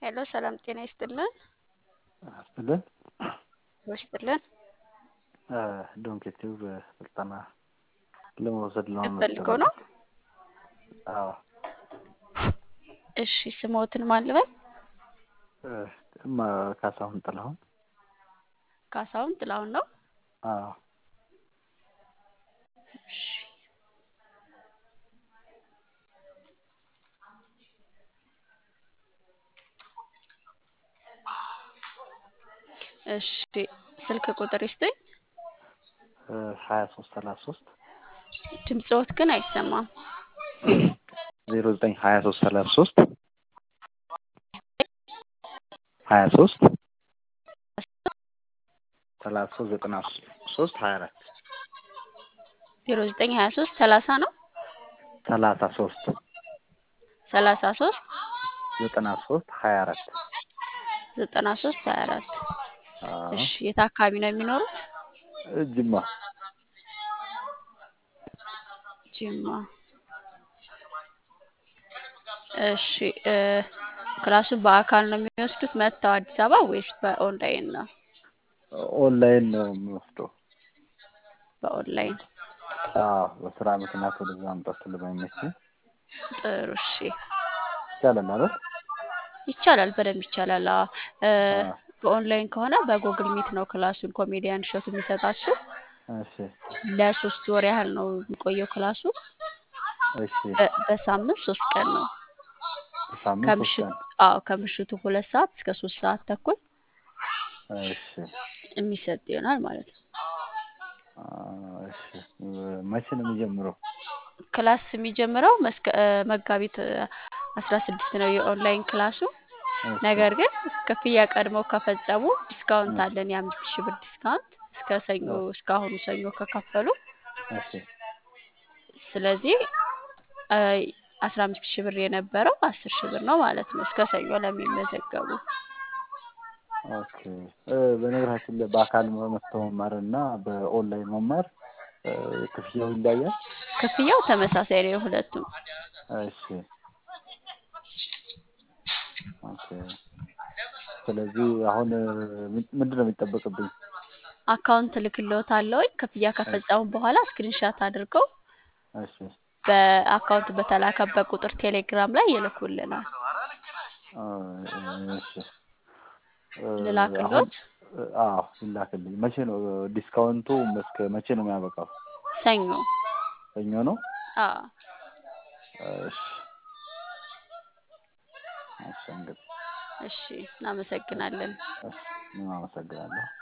ሄሎ ሰላም ጤና ይስጥልን። አስጥልን ይስጥልን። ዶንኬቲቭ ስልጠና ለመውሰድ ፈልገው ነው። አዎ እሺ ስሞትን ማን ልበል? እማ ካሳሁን ጥላሁን። ካሳሁን ጥላሁን ነው። አዎ እሺ እሺ ስልክ ቁጥር ይስጡኝ። ሀያ ሶስት ሰላሳ ሶስት ድምፅዎት ግን አይሰማም። ዜሮ ዘጠኝ ሀያ ሶስት ሰላሳ ሶስት ሀያ ሶስት ሰላሳ ሶስት ዘጠና ሶስት ሀያ አራት ዜሮ ዘጠኝ ሀያ ሶስት ሰላሳ ነው ሰላሳ ሶስት ሰላሳ ሶስት ዘጠና ሶስት ሀያ አራት ዘጠና ሶስት ሀያ አራት እሺ የት አካባቢ ነው የሚኖሩት? ጅማ ጅማ። እሺ ክላሱን በአካል ነው የሚወስዱት መጥተው አዲስ አበባ ወይስ በኦንላይን ነው? ኦንላይን ነው የሚወስደው። በኦንላይን አዎ በስራ ምክንያት ወደዛ መምጣት ስለማይመች ጥሩ። እሺ ይቻላል ማለት ይቻላል፣ በደንብ ይቻላል። አዎ በኦንላይን ከሆነ በጉግል ሚት ነው ክላሱን ኮሜዲያን እሸቱ የሚሰጣችሁ። እሺ ለሶስት ወር ያህል ነው የሚቆየው ክላሱ። እሺ በ- በሳምንት ሶስት ቀን ነው። ሳምንት ሶስት ከምሽቱ ቀን አዎ ከምሽቱ ሁለት ሰዓት እስከ ሶስት ሰዓት ተኩል እሺ የሚሰጥ ይሆናል ማለት ነው። አ፣ እሺ መቼ ነው የሚጀምረው? ክላስ የሚጀምረው መስከ- እ፣ መጋቢት አስራ ስድስት ነው የኦንላይን ክላሱ። እሺ ነገር ግን ክፍያ ቀድመው ከፈጸሙ ዲስካውንት አለን፣ የአምስት ሺህ ብር ዲስካውንት እስከ ሰኞ እስካሁኑ ሰኞ ከከፈሉ። እሺ ስለዚህ አስራ አምስት ሺህ ብር የነበረው አስር ሺህ ብር ነው ማለት ነው እስከ ሰኞ ለሚመዘገቡ። ኦኬ እ፣ በነገራችን ላይ በአካል መጥተው መማር እና በኦንላይን መማር እ፣ ክፍያው ይለያል? ክፍያው ተመሳሳይ ነው የሁለቱም። እሺ ኦኬ ስለዚህ አሁን እ፣ ምንድን ነው የሚጠበቅብኝ? አካውንት እልክልዎታለሁ። ክፍያ ከፈጸሙ በኋላ ስክሪንሻት አድርገው እሺ በአካውንት በተላከበት ቁጥር ቴሌግራም ላይ ይልኩልናል። እ፣ እሺ እ፣ አሁን ልላክልዎት? እ፣ አዎ ይላክልኝ። መቼ ነው ዲስካውንቱ? እስከ መቼ ነው የሚያበቃው? ሰኞ። ሰኞ ነው? አዎ እሺ እሺ እንግዲህ እሺ፣ እናመሰግናለን። እሺ፣ አመሰግናለሁ።